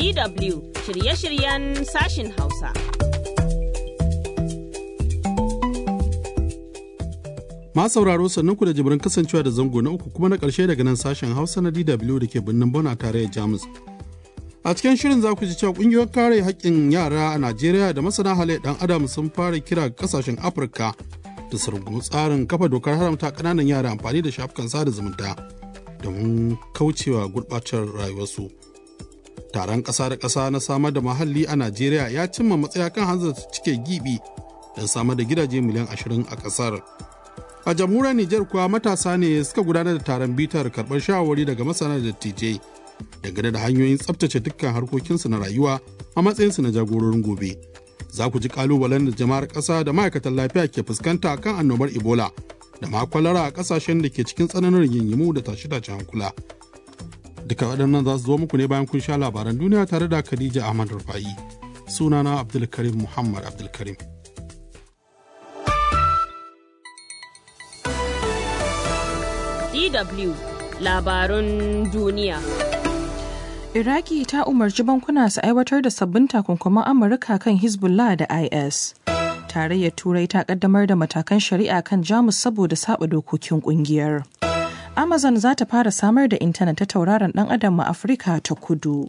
DW shirye-shiryen sashin Hausa. Ma sauraro sannan ku da jibirin kasancewa da zango na uku kuma na ƙarshe daga nan sashen Hausa na DW da ke birnin Bona tarayyar Jamus. A cikin shirin za ku ji cewa ƙungiyoyin kare haƙƙin yara a Najeriya da masana halayyar ɗan adam sun fara kira ga ƙasashen Afirka da su rungumi tsarin kafa dokar haramta ƙananan yara amfani da shafukan sada zumunta domin kaucewa gurɓacewar rayuwarsu. Taron ƙasa da ƙasa na samar da muhalli a Najeriya ya cimma matsaya kan hanzarta cike gibi don samar da gidaje miliyan ashirin a ƙasar. A jamhuriyar Nijar kuwa matasa ne suka gudanar da taron bitar karɓar shawarwari daga masana da dattijai dangane da hanyoyin tsabtace dukkan harkokinsu na rayuwa a matsayinsu na jagororin gobe. Za ku ji kalubalen da jama'ar ƙasa da ma'aikatan lafiya ke fuskanta kan annobar Ebola da ma kwalara a ƙasashen da ke cikin tsananin rigingimu da tashe-tashe hankula. Duka waɗannan za su zo muku ne bayan kun sha labaran duniya tare da Khadija Ahmad Rufa'i. Sunana Abdulkarim Muhammad Abdulkarim. DW labarun duniya. Iraki ta umarci bankuna su aiwatar da sabbin takunkuman Amurka kan Hezbollah da IS. Tarayyar Turai ta kaddamar da matakan shari'a kan Jamus saboda saba dokokin kungiyar. Amazon za ta fara samar da intanet ta tauraron dan adam a Afirka ta kudu.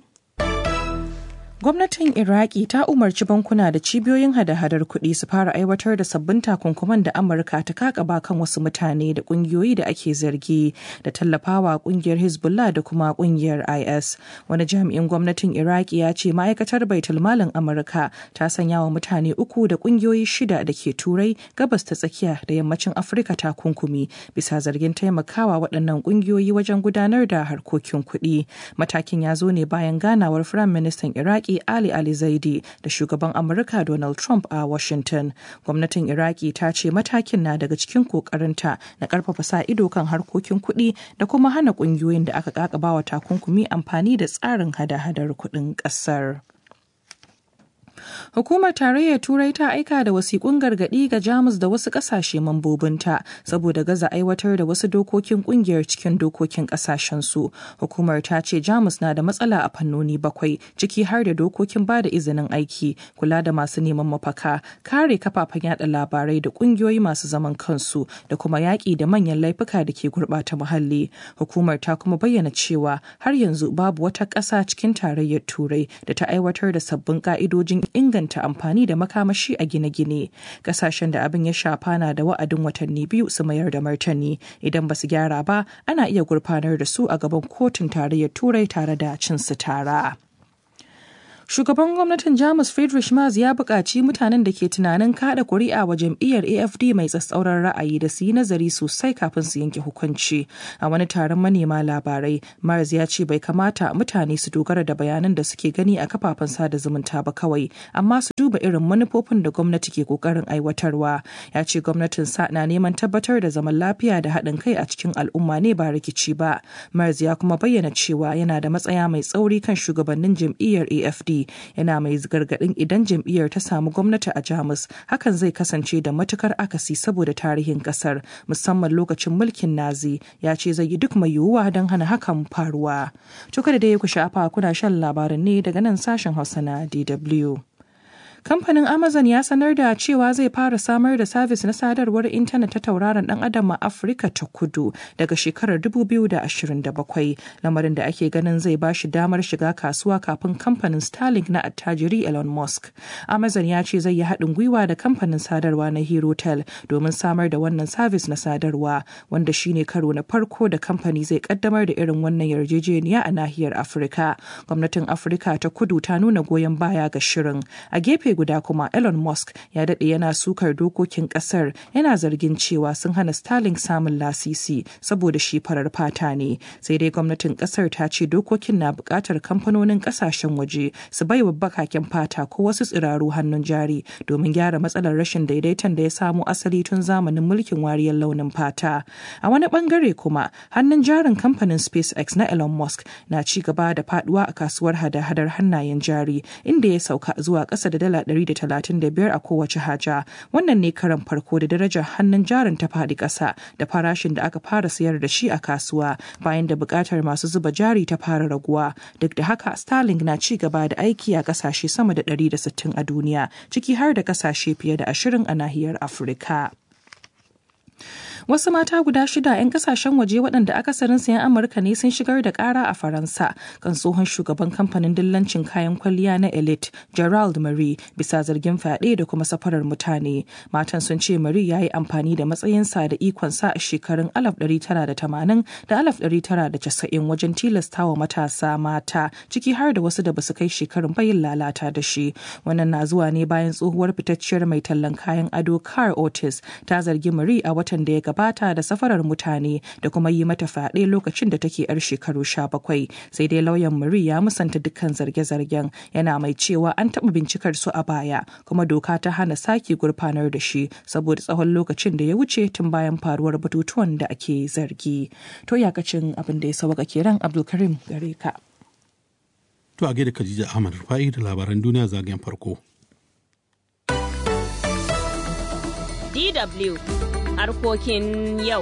Gwamnatin Iraki ta umarci bankuna da cibiyoyin hada-hadar kuɗi su fara aiwatar da sabbin takunkuman da Amurka ta kakaba kan wasu mutane da ƙungiyoyi da ake zargi da tallafawa ƙungiyar Hezbollah da kuma ƙungiyar IS. Wani jami'in gwamnatin Iraki ya ce ma'aikatar baitul malin Amurka ta sanya wa mutane uku da ƙungiyoyi shida da ke Turai, gabas ta tsakiya da yammacin Afirka takunkumi bisa zargin taimakawa waɗannan ƙungiyoyi wajen gudanar da harkokin kuɗi. Matakin ya zo ne bayan ganawar Firaministan Iraki Iraki Ali Ali Zaidi da shugaban Amurka Donald Trump a Washington. Gwamnatin Iraki ta ce matakin na daga cikin kokarinta na karfafa sa ido kan harkokin kuɗi da kuma hana ƙungiyoyin da aka kakaba wa takunkumi amfani da tsarin hada-hadar kuɗin ƙasar. Hukumar Tarayyar Turai ta aika da wasiƙun gargaɗi ga Jamus da wasu ƙasashe mambobinta saboda gaza aiwatar da wasu dokokin ƙungiyar cikin dokokin ƙasashensu. Hukumar ta ce Jamus na da matsala a fannoni bakwai ciki har da dokokin ba da izinin aiki, kula da masu neman mafaka, kare kafafen yada labarai da ƙungiyoyi masu zaman kansu da kuma yaƙi da manyan laifuka da ke gurɓata muhalli. Hukumar ta kuma bayyana cewa har yanzu babu wata ƙasa cikin Tarayyar Turai da ta aiwatar da sabbin ƙa'idojin inganta amfani da makamashi a gine-gine kasashen da abin ya shafa na da wa'adin watanni biyu su mayar da martani idan ba su gyara ba ana iya gurfanar da su a gaban kotun tarayyar turai tare da cin su tara. Shugaban gwamnatin Jamus Friedrich Merz ya buƙaci mutanen da ke tunanin kada kuri'a wa jam'iyyar AFD mai tsatsauran ra'ayi da su yi nazari sosai kafin su yanke hukunci. A wani taron manema labarai, Merz ya ce bai kamata mutane su dogara da bayanan da suke gani a kafafen sada zumunta ba kawai, amma su duba irin manufofin da gwamnati ke ƙoƙarin aiwatarwa. Ya ce gwamnatin sa na neman tabbatar da zaman lafiya da haɗin kai a cikin al'umma ne ba rikici ba. Merz ya kuma bayyana cewa yana da matsaya mai tsauri kan shugabannin jam'iyyar AFD yana mai gargadin idan jam'iyyar ta samu gwamnati a jamus hakan zai kasance da matukar akasi saboda tarihin kasar musamman lokacin mulkin nazi ya ce zai yi duk mai yiwuwa don hana hakan faruwa tuka da dai ku shafa kuna shan labaran ne daga nan sashen hausa na dw kamfanin amazon ya sanar da cewa zai fara samar da sabis na sadarwar intanet ta tauraron dan adam a afirka ta kudu daga shekarar 2027 lamarin da ake ganin zai ba shi damar shiga kasuwa kafin kamfanin starlink na attajiri elon musk amazon ya ce zai yi haɗin gwiwa da kamfanin sadarwa na herotel domin samar da wannan sabis na sadarwa wanda shine karo na farko da kamfani zai kaddamar da irin wannan yarjejeniya a nahiyar afirka gwamnatin afirka ta kudu ta nuna goyon baya ga shirin a gefe guda kuma Elon Musk ya daɗe yana sukar dokokin ƙasar yana zargin cewa sun hana Starlink samun lasisi saboda shi farar fata ne. Sai dai gwamnatin ƙasar ta ce dokokin na buƙatar kamfanonin ƙasashen waje su bai wa bakaken fata ko wasu tsiraru hannun jari domin gyara matsalar rashin daidaiton da ya samo asali tun zamanin mulkin wariyar launin fata. A wani bangare kuma hannun jarin kamfanin SpaceX na Elon Musk na ci gaba da faduwa a kasuwar hada-hadar hannayen jari inda ya sauka zuwa ƙasa da dala dala 135 a kowace haja. Wannan ne karan farko da darajar hannun jarin ta faɗi ƙasa da farashin da aka fara sayar da shi a kasuwa bayan da buƙatar masu zuba jari ta fara raguwa. Duk da haka Starlink na ci gaba da aiki a ƙasashe sama da 160 a duniya, ciki har da ƙasashe fiye da 20 a nahiyar Afirka. Wasu mata guda shida 'yan kasashen waje waɗanda akasarin sayan Amurka ne sun shigar da ƙara a Faransa kan tsohon shugaban kamfanin dillancin kayan kwalliya na Elite, Gerald Marie, bisa zargin fyaɗe da kuma safarar mutane. Matan sun ce Marie ya yi amfani da matsayinsa da ikonsa a shekarun 1980 da 1990 wajen tilastawa matasa mata, ciki har da wasu da basu kai shekarun bayin lalata da shi. Wannan na zuwa ne bayan tsohuwar fitacciyar mai tallan kayan ado Car Otis ta zargi Marie a watan da ya gabata da safarar mutane da kuma yi mata fyaɗe lokacin da take yar shekaru sha bakwai sai dai lauyan Marie ya musanta dukkan zarge-zargen yana mai cewa an taɓa bincikar su a baya kuma doka ta hana sake gurfanar da shi saboda tsawon lokacin da ya wuce tun bayan faruwar batutuwan da ake zargi to yakacin abin da ya sauka kenan Abdulkarim gare ka. To a gaida Khadija Ahmad Rufai da labaran duniya zagayen farko. DW harkokin yau.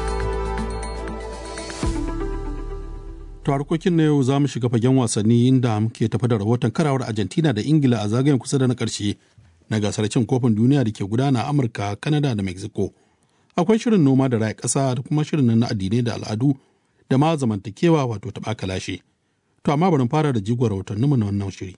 To harkokin na yau za mu shiga fagen wasanni inda muke tafi da rahoton karawar Argentina da Ingila a zagayen kusa da na ƙarshe na gasar cin kofin duniya da ke gudana a Amurka, Kanada da Mexico. Akwai shirin noma da raya ƙasa da kuma shirin na addinai da al'adu da ma zamantakewa wato taɓa kalashe. To amma bari fara da jigon rahotanninmu na wannan shiri.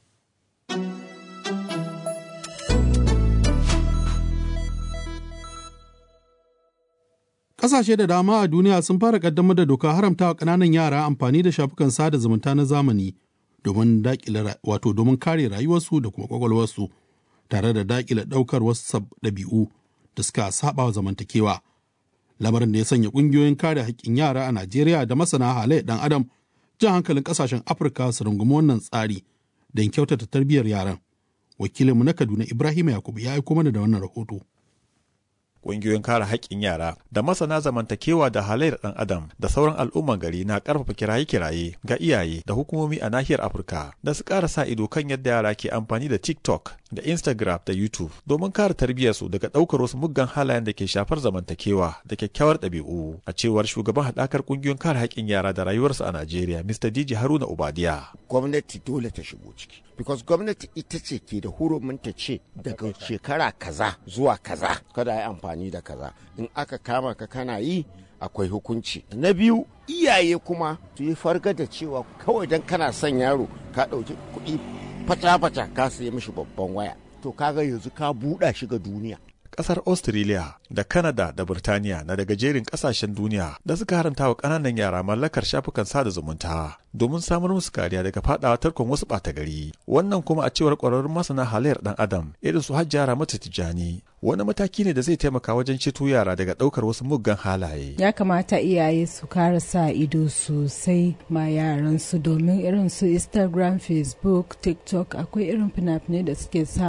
Ƙasashe da dama a duniya sun fara ƙaddamar da doka haramta wa ƙananan yara amfani da shafukan sada zumunta na zamani domin daƙile wato domin kare rayuwarsu da kuma ƙwaƙwalwarsu tare da daƙile ɗaukar wasu ɗabi'u da suka saba wa zamantakewa. Lamarin da ya sanya ƙungiyoyin kare haƙƙin yara a Najeriya da masana halayyar ɗan adam jan hankalin ƙasashen Afirka su rungumi wannan tsari don kyautata tarbiyyar yaran. Wakilinmu na Kaduna Ibrahim Yakubu ya aiko mana da wannan rahoto. ƙungiyoyin kare haƙƙin yara da masana zamantakewa da halayyar ɗan adam da sauran al'umman gari na ƙarfafa kiraye-kiraye ga iyaye da hukumomi a nahiyar afirka da su ƙara sa ido kan yadda yara ke amfani da tiktok da instagram da youtube domin kare tarbiyyarsu daga ɗaukar wasu muggan halayen da ke shafar zamantakewa da kyakkyawar ɗabi'u a cewar shugaban haɗakar ƙungiyoyin kare haƙƙin yara da rayuwarsu a najeriya mr dj haruna ubadiya gwamnati dole ta shigo ciki because gwamnati ita ce ke da hurumin ta ce daga shekara kaza zuwa kaza kada a yi amfani da kaza in aka kama ka kana yi akwai hukunci na biyu iyaye kuma su yi farga da cewa kawai don kana son yaro ka ɗauki kuɗi fata-fata ka sayi mishi babban waya to kaga yanzu ka buɗa shi ga duniya kasar Australia da Canada da Burtaniya na daga jerin kasashen duniya da suka haramta wa ƙananan yara mallakar shafukan sada zumunta domin samar musu kariya daga fadawa tarkon wasu ɓata gari. Wannan kuma a cewar ƙwararrun masana halayyar ɗan adam irin su hajjara mata tijjani wani mataki ne da zai taimaka wajen ceto yara daga ɗaukar wasu muggan halaye. Ya kamata iyaye su kara sa ido sosai ma yaran su domin irin su Instagram, Facebook, TikTok akwai irin fina-finai da suke sa